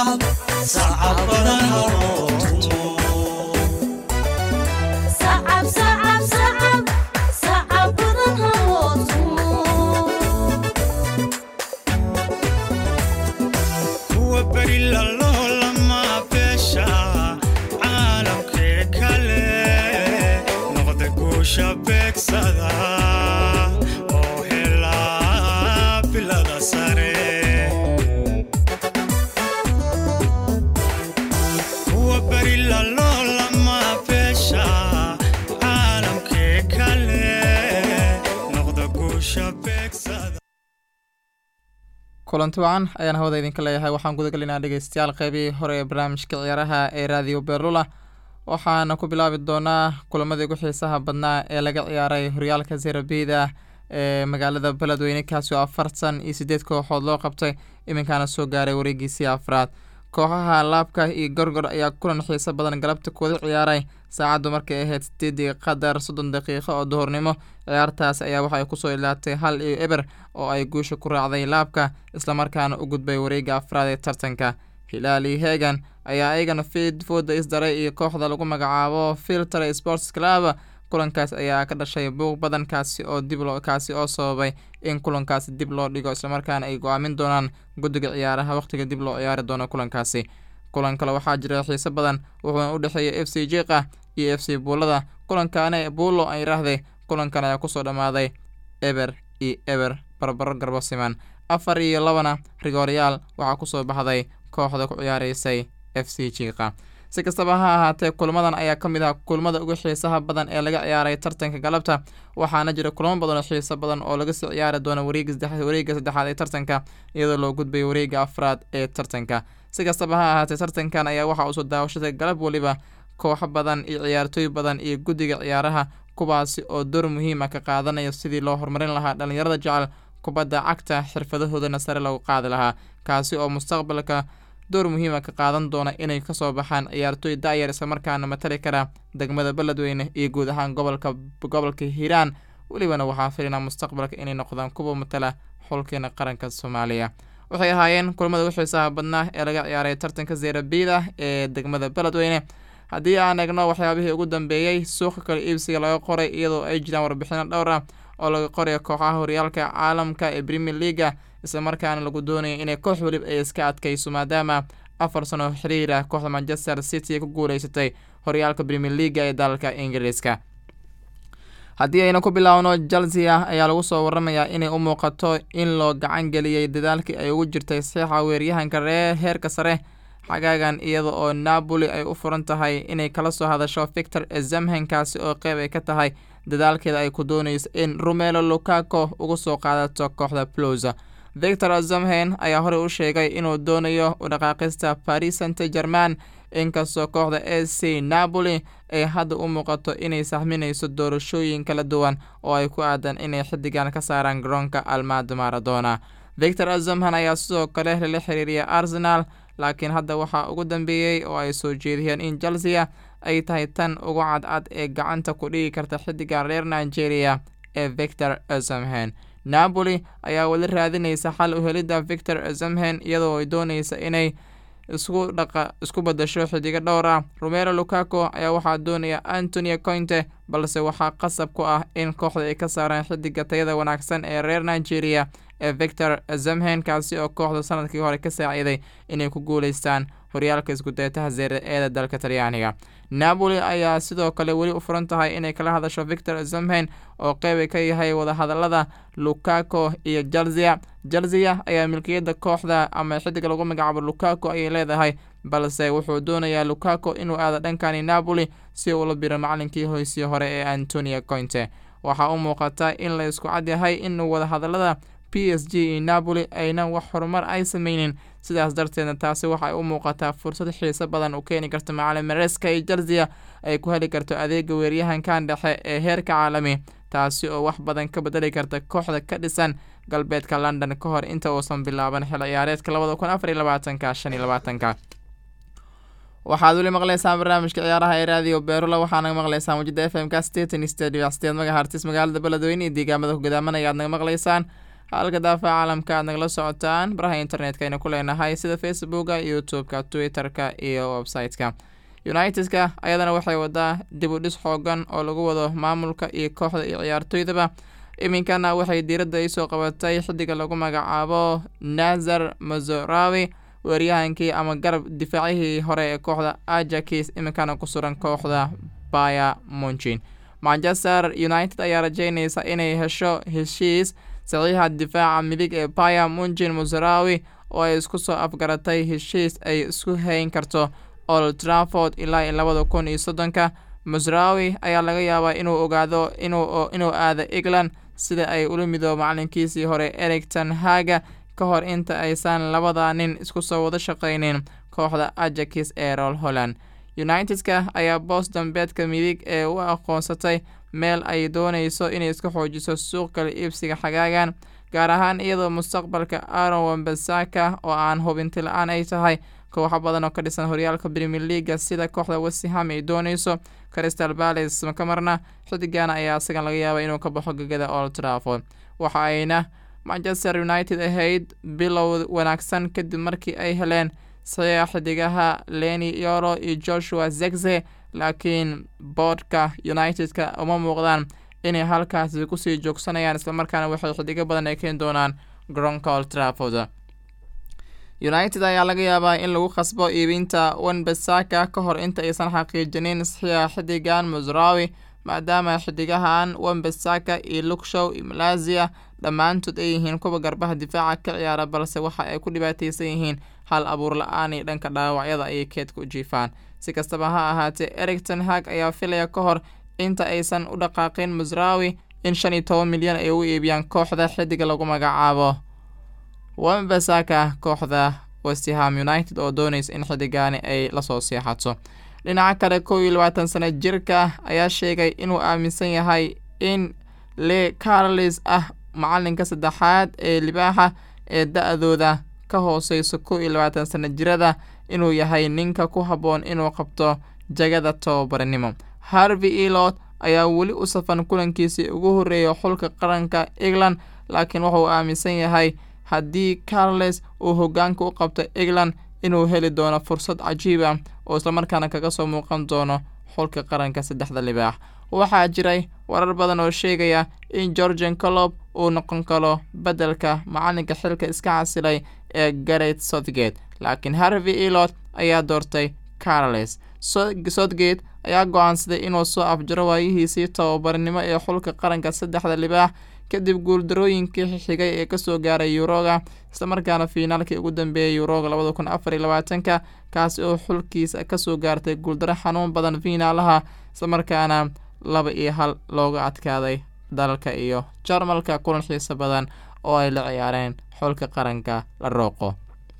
sacab sacab badan haloo tumo sacab sacab sacab sacab badan haloo tumo kuwa beri laloolama beesha caalamkee kale noqda guusha beegsada oo helaa bilada sare kuwa beri laloolama beesha caalamkee kale noqda guusha beegsada kulanti wacan ayaan hawada idinka leeyahay waxaan gudagelinaa dhegeystayaal qeybihii hore ee barnaamijka ciyaaraha ee raadiyo berlula waxaana ku bilaabi doonaa kulamadii ugu xiisaha badnaa ee laga ciyaaray horyaalka zerabida ee magaalada beledweyne kaasi oo afartan iyo sideed kooxood loo qabtay iminkaana soo gaaray wareegiisii afraad kooxaha laabka iyo gorgor ayaa kulan xiiso badan galabta kuwada ciyaaray saacaddu markay ahayd sideedii qadar soddon daqiiqo oo duhurnimo ciyaartaas ayaa waxay kusoo ilaatay hal iyo eber oo ay guusha ku raacday laabka islamarkaana u gudbay wareega afraad ee tartanka hilaali hegan ayaa ayagana fiid fooda isdaray iyo kooxda lagu magacaabo filter sports club kulankaas ayaa ka dhashay buuq badan kaasi oo dib loo kaasi oo sababay in kulankaasi dib loo dhigo islamarkaana ay go-aamin doonaan guddiga ciyaaraha wakhtiga dib loo ciyaari doono kulankaasi kulan kale waxaa jira xiise badan wuxuuna u dhexeeyay f c jiqa iyo f c buulada kulankaana buulo ay raahday kulankan ayaa kusoo dhammaaday eber iyo eber barbaro garbo siman afar iyo labana rigooryaal waxaa kusoo baxday kooxda ku ciyaareysay f c jiqa si kastaba ha ahaatee kulmadan ayaa ka mid ah kulmada ugu xiisaha badan ee laga ciyaaray tartanka galabta waxaana jira kulamo badan oo xiiso badan oo laga sii ciyaari doono wareega saddexaad ee tartanka iyadoo loo gudbayo wareega afraad ee tartanka si kastaba ha ahaatee tartankan ayaa waxaa usoo daawashaday galab weliba kooxo badan iyo ciyaartooy badan iyo guddiga ciyaaraha kuwaasi oo door muhiima ka qaadanaya sidii loo horumarin lahaa dhalinyarada jecel kubadda cagta xirfadahoodana sare lagu qaadi lahaa kaasi oo mustaqbalka door muhiima ka qaadan doona inay kasoo baxaan ciyaartooy daayar islamarkaana matali kara degmada beledweyne iyo guud ahaan gobolka gobolka hiiraan welibana waxaa filinaa mustaqbalka inay noqdaan kuwa matala xulkeena qaranka soomaaliya waxay ahaayeen kulamada ugu xiisaha badnaa ee laga ciyaaray tartanka zeerabiida ee degmada beledweyne haddii aan eegno waxyaabihii ugu dambeeyey suuqa kale iibsiga laga qoray iyadoo ay jiraan warbixino dhowr ah oo laga qorayo kooxaha horyaalka caalamka ee premier leaga islamarkaana lagu doonayo inay koox welib ay iska adkayso maadaama afar sano xiriir ah kooxda manchester city ku guuleysatay horyaalka premier leaga ee dalalka ingiriiska haddii ayna ku bilaawno chelsea ayaa lagu soo waramayaa inay u muuqato in loo gacan geliyey dadaalkii ay ugu jirtay saxiixa weeryahanka ree heerka sare xagaagan iyada oo napoli ay u furan tahay inay kala soo hadasho victor ezamhenkaasi oo qeyb ay ka tahay dadaalkeeda ay ku doonayso in rumelo lukaco uga soo qaadato kooxda ploza victor azamhen ayaa horey u sheegay inuu doonayo u dhaqaaqista paris saint german inkastoo kooxda a c napoli ay hadda u muuqato inay sahminayso doorashooyin kala duwan oo ay ku aadan inay xiddigan ka saaraan garoonka almado maradona victor azamhen ayaa sidoo kale lala xiriiriyay arsenal laakiin hadda waxaa ugu dambeeyey oo ay soo jeediyeen in chelsea ay tahay tan ugu cadcad ee gacanta ku dhigi karta xiddiga reer nigeria ee victor azamhen napoli ayaa weli raadinaysa xal u helidda victor azamhen iyadoo ay doonaysa inay isku dhaqa isku badasho xidigo dhowr ah romero lukaco ayaa waxaa doonaya antonio cointe balse waxaa qasab ku ah in kooxda ay ka saaraan xidiga tayada wanaagsan ee reer nigeria ee victor zamhen kaasi oo kooxda sanadkii hore ka saaciiday inay ku guuleystaan horyaalka iskudeetaha zeere eeda dalka talyaaniga napoli ayaa sidoo kale weli u furan tahay inay kala hadasho victor zamhen oo qeyba ka yahay wadahadalada lukaco iyo chelsea chelsea ayaa milkiyadda kooxda ama xidiga lagu magacaabo lukaco ayay leedahay balse wuxuu doonayaa lukaco inuu aado dhankani napoli si uu la biro macalinkii hoysii hore ee antonio cointe waxaa u muuqata in la isku cad yahay in wadahadalada p s g iyo napoli aynan wax horumar ay sameynin sidaas darteedna taasi waxay u muuqataa fursad xiiso badan u keeni karta macalin mareska iyo chelsea ay ku heli karto adeega weeryahankan dhexe ee heerka caalami taasi oo wax badan ka bedeli karta kooxda ka dhisan galbeedka london ka hor inta uusan bilaaban xil ciyaareedka labada kun afar iyo labaatanka shan iyo labaatanka waxaad weli maqleysaan barnaamijka ciyaaraha ee raadiyo beerula waxaanaga maqleysaan wajida f m ka steten stadium sideed magahartis magaalada beledweyne iyo deegaamada ku gadaamanaya aad naga maqleysaan halka daafaha caalamka aad nagala socotaan baraha internetka aynu ku leenahay sida facebooka youtube-ka twitter-ka iyo website-ka united-ka ayadana waxay wadaa dib u dhis xoogan oo lagu wado maamulka iyo kooxda iyo ciyaartooydaba iminkana waxay diiradda isoo qabatay xidiga lagu magacaabo nazar mazorawi weeryahankii ama garab difaacihii hore ee kooxda ajakis iminkana ku suran kooxda baya munchin manchester united ayaa rajeynaysa inay hesho heshiis saxiixa difaaca midig ee baya munchin mazarawi oo ay isku soo afgaratay heshiis ay isku hayn karto old trafford ilaa iyo labada kun iyo soddonka masrawi ayaa laga yaabaa inuu ogaado inuu aado england sida ay ula midoobo macalinkiisii hore ericton haga ka hor inta aysan labada nin isku soo wada shaqaynin kooxda ajakis ee rol holland united-ka ayaa boos dambeedka midig ee u aqoonsatay meel ay doonayso inay iska xoojiso suuq kala iibsiga xagaagan gaar ahaan iyadoo mustaqbalka aron wambasaka oo aan hubinti la-aan ay tahay kooxo badan oo ka dhisan horyaalka premier leaga sida kooxda westham ay doonayso crystal palace makamarna xidigana ayaa isagan laga yaaba inuu ka baxo gegada old trafford waxa ayna manchester united ahayd bilow wanaagsan kadib markii ay heleen saxiixa xidigaha leni yoro iyo joshua zegze laakiin boodhka united-ka uma muuqdaan inay halkaasi kusii joogsanayaan islamarkaana waxay xidigo badan ay keeni doonaan garoonka old trafford united ayaa laga yaabaa in lagu khasbo iibinta wanbasaka ka hor inta aysan xaqiijinin saxiixa xidigan musrawi maadaama xidigahan wambasaka iyo lukshow iyo malazia dhammaantood ay yihiin kuwa garbaha difaaca ka ciyaara balse waxa ay ku dhibaateysan yihiin hal abuur la-aan iyo dhanka dhaawacyada ayay keedka u jiifaan si kastaba ha ahaatee ericton hag ayaa filaya ka hor inta aysan u dhaqaaqin musrawi in shan iyo toban milyan ay u iibiyaan kooxda xidiga lagu magacaabo wambasaka kooxda westham united oo doonaysa in xidigaani ay lasoo seexato dhinaca kale kow iyo labaatan sano jirka ayaa sheegay inuu aaminsan yahay in le carlis ah macalinka saddexaad ee libaaxa ee da-dooda ka hooseyso kow iyo labaatan sano jirada inuu yahay ninka ku habboon inuu qabto jagada tababaranimo harvey elot ayaa weli u safan kulankiisii ugu horreeya xulka qaranka england laakiin wuxuu aaminsan yahay haddii carles uu hogaanka u qabto england inuu heli doono fursad cajiiba oo islamarkaana kaga soo muuqan doono xulka qaranka saddexda libaax waxaa jiray warar badan oo sheegaya in georgian colob uu noqon karo beddelka macalinka xilka iska casilay ee garet southgate laakiin harvey elot ayaa doortay carles southgate ayaa go-aansaday inuu soo afjaro waayihiisii tababarnimo ee xulka qaranka saddexda libaax kadib guuldarooyinkii xigay ee kasoo gaaray yuroga islamarkaana fiinaalkii ugu dambeeyay yuroga labada kun afar iyo labaatanka kaasi oo xulkiisa kasoo gaartay guuldaro xanuun badan fiinaalaha islamarkaana laba iyo hal looga adkaaday dalalka iyo jarmalka kulan xiiso badan oo ay la ciyaareen xulka qaranka la rooqo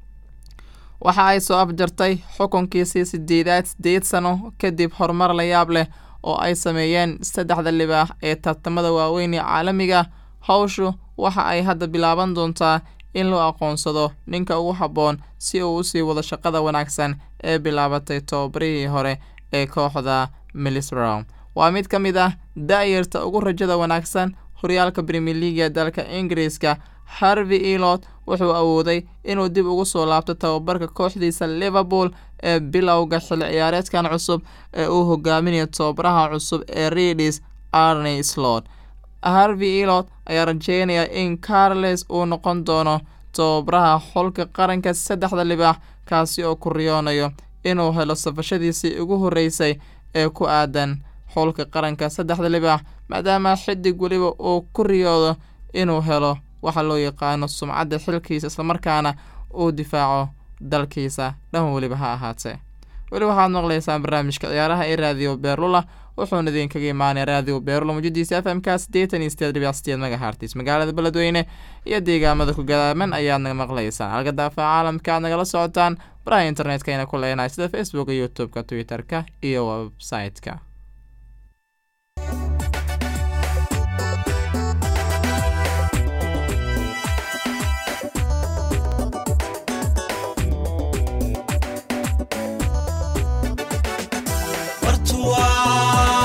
waxa ay soo afjartay xukunkiisii sideedaad sideed sano kadib horumar la yaab leh oo ay sameeyeen saddexda libaax ee tartamada waaweyn ee caalamiga hawshu waxa ay hadda bilaaban doontaa in loo aqoonsado ninka ugu habboon si uu usii wado shaqada wanaagsan ee bilaabatay tobabarihii hore ee kooxda milisrow waa mid ka mid ah da-yarta ugu rajada wanaagsan horyaalka premier leaga dalka ingiriiska harvey elot wuxuu awooday inuu dib ugu soo laabto tababarka kooxdiisa liverpool ee bilowga xilli ciyaareedkan cusub ee uu hogaaminayo tababaraha cusub ee readis arney slot harvey elot ayaa rajeynaya in carles uu noqon doono tababaraha xulka qaranka saddexda libaax kaasi oo ku riyoonayo inuu helo safashadiisii ugu horreysay ee ku aadan xulka qaranka saddexda libaax maadaama xidig weliba uu ku riyoodo inuu helo waxa loo yaqaano sumcadda xilkiisa islamarkaana uu difaaco dalkiisa dhan weliba ha ahaatee weli waxaad maqlaysaan barnaamijka ciyaaraha ee raadiyo beerlula wuxuuna idinkaga imaanay raadiyo beerlula mujadiisa f m k siddeetan iyo sideed dhibic sideed megahartis magaalada beledweyne iyo deegaamada ku gadaaman ayaad naga maqlaysaan halka daafaha caalamka aad nagala socotaan baraha internetka ayna ku leenahay sida facebooka youtube-ka twitter-ka iyo website-ka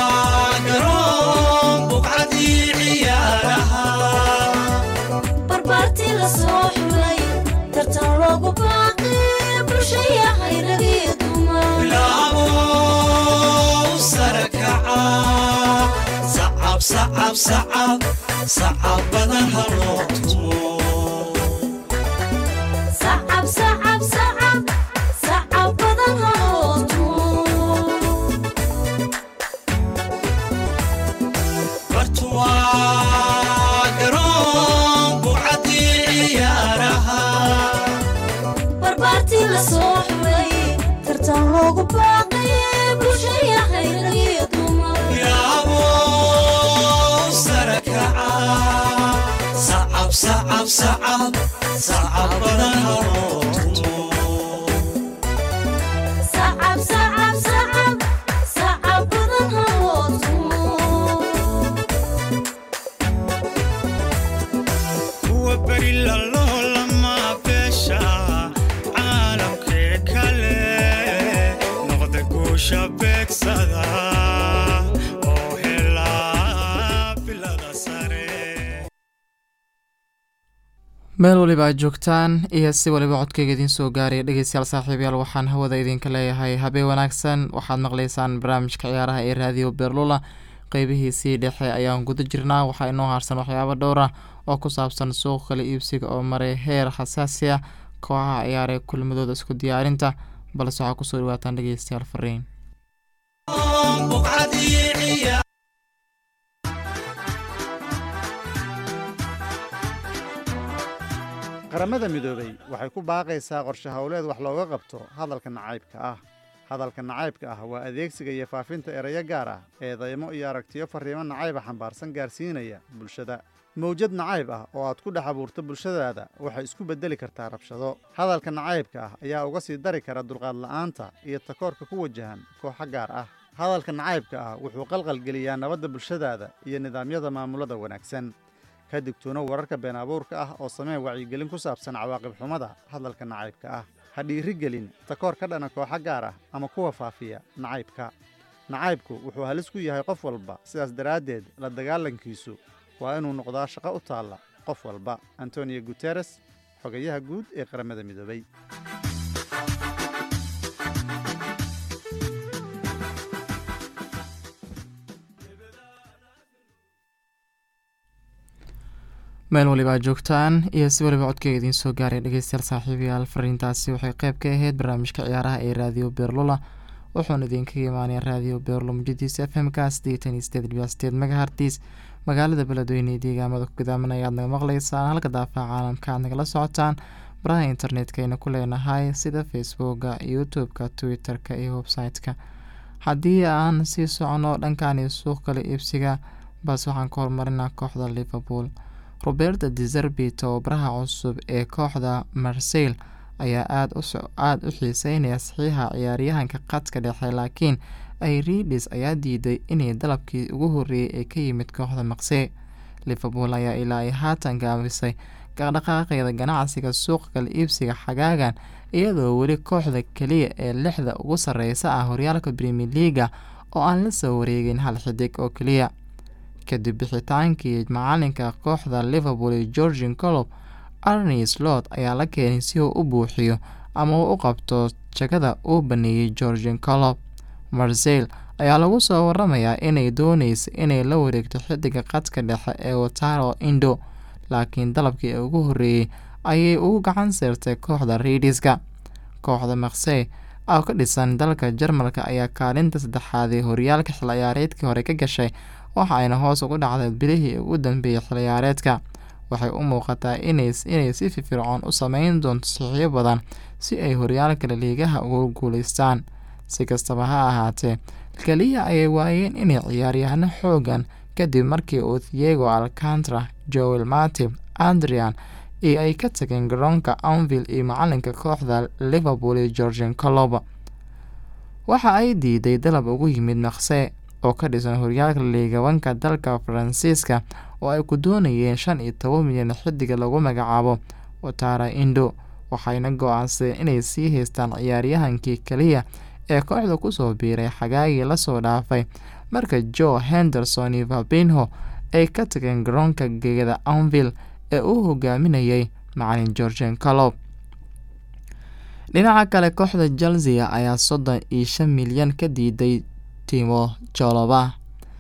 barba sacab sacab sacab badan ha loo tumo sacab sacab sacab sacab badan ha loo tumo bartuwaa garoon bucadii ciyaaraha barbaartii la soo xulay tartan loogu baaqayay bulshaya hayragiyo dumar yaabo sare kaca sacab sacab sacab sacab badan ha loo tumo sacab sacab sacab sacab badan ha loo tumo kuwa beri lalolama beesha caalamkee kale noqda guusha beegsada oo helaa bilada sare meel waliba aad joogtaan iyo si waliba codkayga idiin soo gaaraya dhegeystayaal saaxiibayaal waxaan hawada idinka leeyahay habeen wanaagsan waxaad maqlaysaan barnaamijka ciyaaraha ee raadiyo beerlula qeybihiisii dhexe ayaan guda jirnaa waxaa inoo haarsan waxyaabo dhowr ah oo ku saabsan suuq kala iibsiga oo maray heer xasaasi ah kooxaha ciyaaree kulmadooda isku diyaarinta balse waxaa kusoo dhawaataan dhegeystayaal fariin buqcadii ciyaar qaramada midoobey waxay ku baaqaysaa qorshe howleed wax looga qabto hadalka nacaybka ah hadalka nacaybka ah waa adeegsiga iyo faafinta erayo gaar ah eedaymo iyo aragtiyo farriimo nacayba xambaarsan gaarsiinaya bulshada mawjad nacayb ah oo aad ku dhex abuurto bulshadaada waxay isku beddeli kartaa rabshado hadalka nacaybka ah ayaa uga sii dari kara dulqaad la'aanta iyo takoorka ku wajahan kooxo gaar ah hadalka nacaybka ah wuxuu qalqalgeliyaa nabadda bulshadaada iyo nidaamyada maamulada wanaagsan ka digtoono wararka been abuurka ah oo samee wacyigelin ku saabsan cawaaqib xumada hadalka nacaybka ah ha dhiirigelin takoor ka dhana kooxo gaar ah ama kuwa faafiya nacaybka nacaybku wuxuu halis ku yahay qof walba sidaas daraaddeed la dagaalankiisu waa inuu noqdaa shaqo u taalla qof walba antonio guteres xogayaha guud ee qaramada midoobay meel waliba aad joogtaan iyo si waliba codkeyga idiin soo gaaray dhegeystayaal saaxiibayaal fariintaasi waxay qayb ka ahayd barnaamijka ciyaaraha ee raadiyo beerlula wuxuuna idinkaga imaanaya raadiyo beerlo mujadiisa f m ka sideetan iyo sideed dhibic sideed megahartis magaalada beledweyne ee deegaamada ku gudaaman ayaad naga maqlaysaan halka daafaha caalamka aad nagala socotaan baraha internetka ayna ku leenahay sida facebooka youtube-ka twitter-ka iyo website-ka haddii aan sii socono dhankan suuq kala iibsiga balse waxaan ka horumarinaa kooxda liverpool roberta deserbi tababaraha cusub ee kooxda marseyl ayaa aada u xiiseynaya saxiixa ciyaaryahanka qadka dhexe laakiin airidis ayaa diiday inay dalabkii ugu horreeyey ee ka yimid kooxda maqsee liverpool ayaa ilaa ay haatan gaabisay dhaqdhaqaaqeeda ganacsiga suuqa kala iibsiga xagaagan iyadoo weli kooxda keliya ee lixda ugu sarreysa ah horyaalka premier leaga oo aan la soo wareegin hal xidig oo keliya kadib bixitaankii macalinka kooxda liverpool ee georgian colob arni slot ayaa la keenay si uu u buuxiyo ama uu u qabto jagada uu baneeyey georgian colob marseyl ayaa lagu soo waramayaa inay dooneysa inay la wareegto xidiga qadka dhexe ee wataro indo laakiin dalabkii ugu horreeyey ayay ugu gacan seertay kooxda riidiska kooxda maksey oo ka dhisan dalka jarmalka ayaa kaalinta saddexaad ee horyaalka xil ciyaareedkii hore ka gashay waxa ayna hoos ugu dhacday bilihii ugu dambeeyey xil ciyaareedka waxay u muuqataa inay si firfircoon u sameyn doonto saxiixyo badan si ay horyaalka laliigaha ugu guuleystaan si kastaba ha ahaatee keliya ayay waayeen inay ciyaaryahano xoogan kadib markii uu thiego alcantara joel matib andrian iyo ay ka tageen garoonka anville iyo macalinka kooxda liverpool iyo georgian coloba waxa ay diiday dalab ugu yimid maqse oo ka dhisan horyaalka liigabanka dalka faransiiska oo ay ku doonayeen shan iyo toban milyan xidiga lagu magacaabo watara indo waxayna go-aansadeen inay sii haystaan ciyaaryahankii keliya ee kooxda kusoo biiray xagaagii lasoo dhaafay marka joe henderson iyo fabinho ay ka tageen garoonka geeda anville ee uu hogaaminayay macalin georgian colob dhinaca kale kooxda chelsea ayaa soddon iyo shan milyan ka diiday timo joloba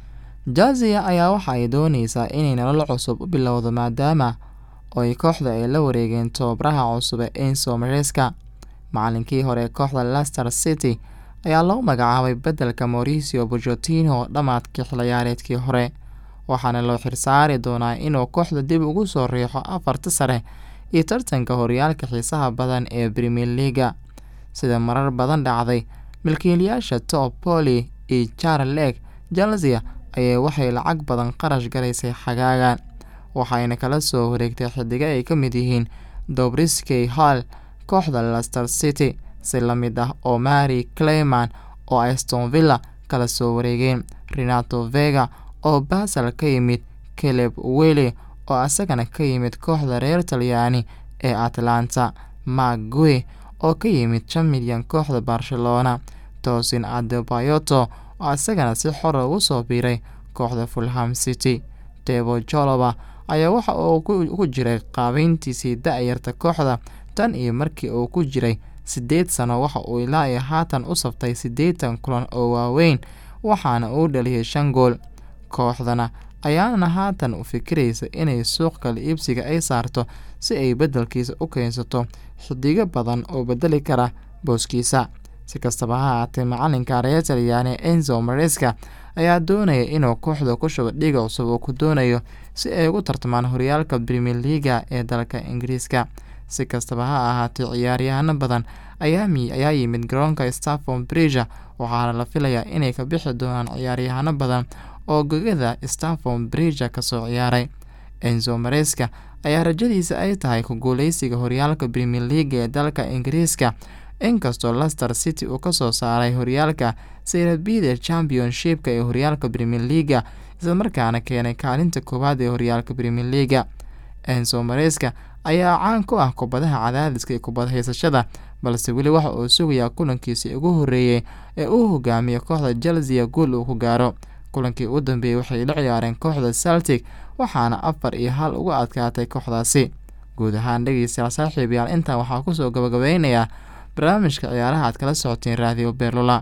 jazia ayaa waxa ay dooneysaa inay nolol cusub u bilowdo maadaama oo ay kooxda ay la wareegeen tobabaraha cusub ee enso mareska macalinkii hore ee kooxda lester city ayaa loo magacaabay beddelka mauricio bojotino dhammaadkii xilciyaareedkii hore waxaana loo xirsaari doonaa inuu kooxda dib ugu soo riixo afarta sare iyo tartanka horyaalka xiisaha badan ee premier leaga sida marar badan dhacday milkiilayaasha top poli iyo charleg chelsea ayaa waxay lacag badan qarash galaysay xagaagan waxayna kala soo wareegtay xidigo ay ka mid yihiin dobriskey hall kooxda lester city si la mid ah oo mary clayman oo aston villa kala soo wareegeen renato vega oo basel ka yimid caleb weli oo isagana ka yimid kooxda reer talyaani ee atlanta magwe oo ka yimid shan milyan kooxda barcelona tosin adebayoto oo isagana si xora ugu soo biiray kooxda fulham city tebo joloba ayaa waxa uu ku jiray qaabeyntiisii da-yarta kooxda tan iyo markii uu ku jiray siddeed sano waxa uu ilaa iyo haatan u saftay siddeetan kulan oo waaweyn waxaana uu dhaliyay shan gool kooxdana ayaana haatan u fikiraysa inay suuq kala iibsiga ay saarto si ay beddelkiisa u keensato xidigo badan oo bedeli kara booskiisa si kastaba ha haatee macalinka reer talyaani enzo mareska ayaa doonaya inuu kooxda ku shubo dhiga cusub uu ku doonayo si ay ugu tartamaan horyaalka premier leaga ee dalka ingiriiska si kastaba ha ahaatee ciyaaryahano badan ayaa yimid garoonka staffon bridge waxaana la filayaa inay ka bixi doonaan ciyaaryahano badan oo gogada staffon bridge kasoo ciyaaray enzo mareska ayaa rajadiisa ay tahay ku guuleysiga horyaalka premier leaga ee dalka ingiriiska inkastoo lester city uu kasoo saaray horyaalka seyrabida championshipka ee horyaalka premier leaga islamarkaana keenay kaalinta koowaad ee horyaalka premier leaga enzo mareska ayaa caan ku ah kubadaha cadaadiska iyo kubad haysashada balse weli waxa uu sugayaa kulankiisii ugu horeeyey ee uu hogaamiyo kooxda chelsea guul uu ku gaaro kulankii u dambeeyey waxay la ciyaareen kooxda celtic waxaana afar iyo hal uga adkaatay kooxdaasi guud ahaan dhegeystayaal saaxiibayaal intaa waxaa kusoo gabagabeynayaa barnaamijka ciyaaraha aad kala socoteen raadiyo beerlula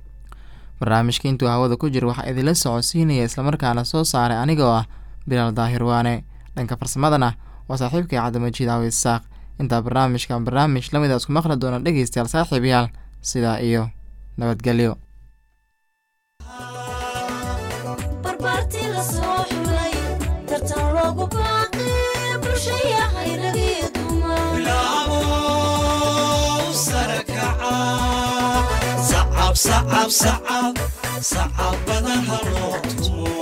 barnaamijka intuu hawada ku jira waxaa idinla socodsiinaya islamarkaana soo saaray anigoo ah bilaal daahir waane dhanka farsamadana waa saaxiibkai cabdimajiid awi isaaq intaa barnaamijkan barnaamij lamid a isku maqli doona dhegeystayaal saaxiibayaal sidaa iyo nabadgelyo barbaartii la soo xulay tartan loogu baaqay bulshaya hayragii dumar bilaabo sare kaca sacab sacab sacab sacab badan ha loo tumo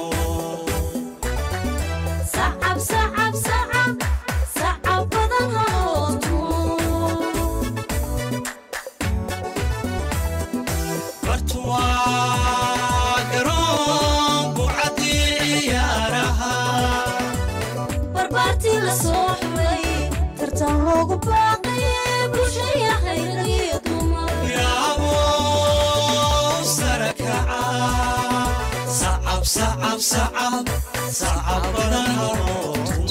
sacab sacab sacab sacab badan haloo tumo bartuwaa garoon bucadii ciyaaraha barbaartii la soo xulay tartan loogu baaqay bulshaya hayragii dumar bilaabo sare kaca sacab sacab sacab sacab badan ha loo tumo